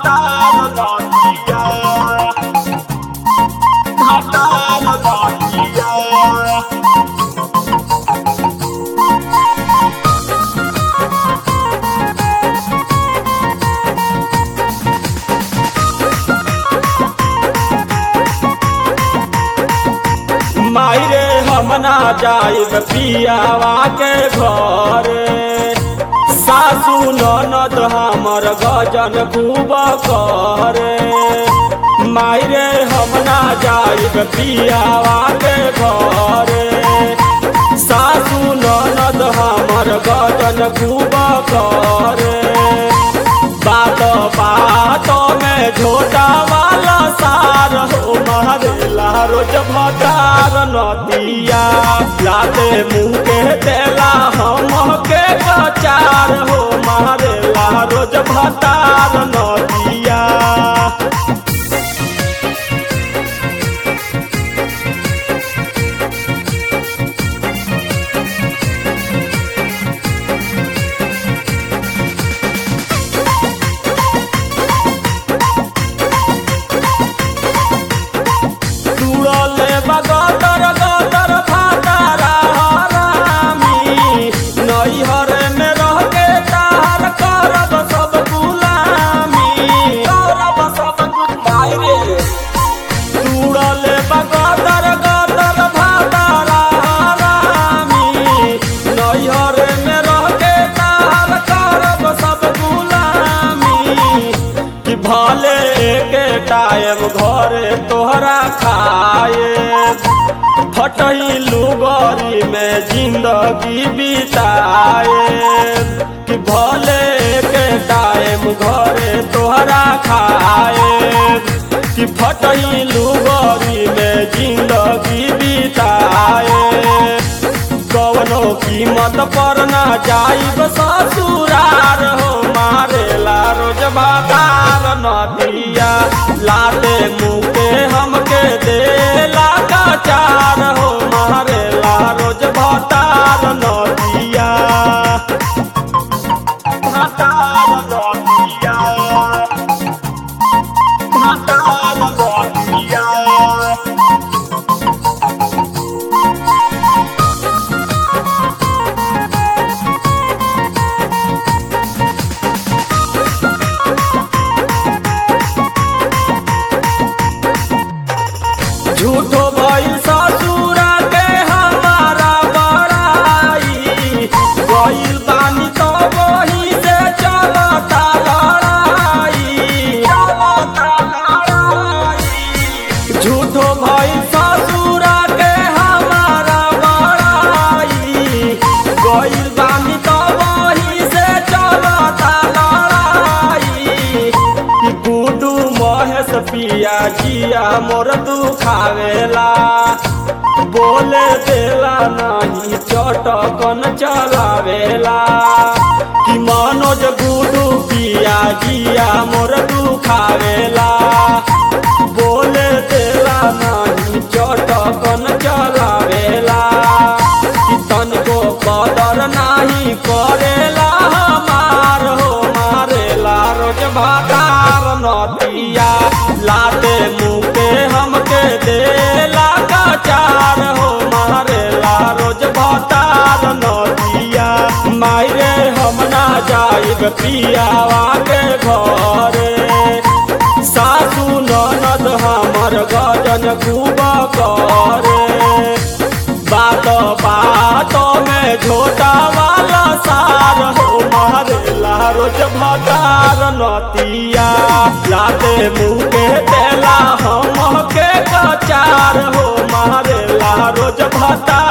भतार नदिया भतार नदिया मायरे हम ना जाइब पियावा के घर सासू ननद हमर गजन खूब करे मायरे हम ना जाइब पियावा के घर सासू ननद हमर गजन खूब करे बात बात में झोटा वाला सार हो मारेला रोज भटार नदिया लाते मुँह के देला हम के कचार हो मारेला रोज भटार नदिया तुरले बगदर गदर भातारा हरामी नैहर में रह के तार करब सब गुलामी करब सब गुलामी रे तुरले बगदर गदर भातारा हरामी नैहर में रह के तार करब सब गुलामी कि भले के टाइम घरे तोहरा खाए फटही लुगरी में जिंदगी बिताए कि भले के टाइम घरे तोहरा खाए कि फटही लुगरी में जिंदगी बिताए कवनो कीमत पर ना जाइब ससुरार हो मारेला रोज बाजार नदिया लाते मुके हमके देला कचार हो मारेला रोज भतार नदिया भतार नदिया भतार नदिया झूठो भइल ससुरा के हमारा बड़ाई गइल बानी तो वही से चलता लड़ाई चलता लड़ाई झूठो भइल ससुरा के हमारा बड़ाई गइल बानी तो वही से चलता लड़ाई कि गुडू महेश पिया जिया मोर दुखावेला बोले देला नहीं चटकन चलावेला कि मनोज गुडू पिया जिया मोर दुखावेला बोले देला नहीं चटकन चलावेला कि तनको कदर नाही करेला हमार हो मारेला रोज भातार नदिया लाते मुके हमके देला कचार हो मारेला रोज भातार नदिया मायरे हम ना जाइब पियावा के घरे सासू ननद हमर गजन खूब करे बात बात में झोटा वाला सार हो मारेला रोज भटार नतिया लाते मुँह के देला हम के कचार हो मारेला रोज भटार